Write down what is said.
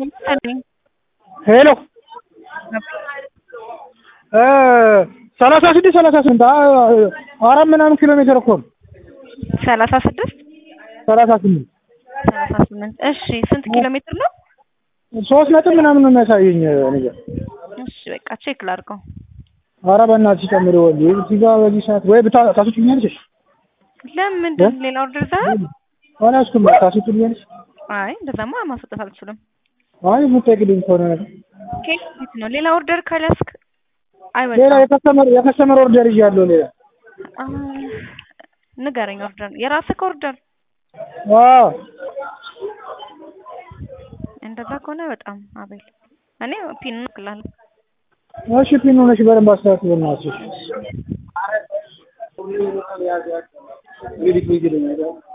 ሄሎ ሰላሳ ስድስት ሰላሳ ስምንት አራት ምናምን ኪሎ ሜትር እኮ ነው። ሰላሳ ስድስት ሰላሳ ስምንት ሰላሳ ስምንት እሺ ስንት ኪሎ ሜትር ነው? ሶስት ነጥብ ምናምን ነው የሚያሳየኝ ነገር። እሺ በቃ ቼክ ላድርገው። ኧረ በእናትሽ ጨምሪ ወንድ እዚህ ጋር በዚህ ሰዓት ወይ ብታ ታስወጪኛለሽ? ለምንድን ሌላ ኦርደር ዛሬ? አልያዝኩም ታስወጪኛለሽ? አይ እንደዛማ ማስወጣት አልችልም። አይ የምትጠይቅልኝ ከሆነ ነገር ኬክ ቤት ነው። ሌላ ኦርደር ካልያዝክ ሌላ አይወጣም። የከስተመር የከስተመር ኦርደር ይዣለሁ ሌላ አ፣ ንገረኝ ኦርደር የራስህ ኦርደር አዎ እንደዛ ከሆነ በጣም አቤል እኔ ፒን እልክልሃለሁ። እሺ ፒን ሆነሽ በደንብ አስተካክል በእናትሽ።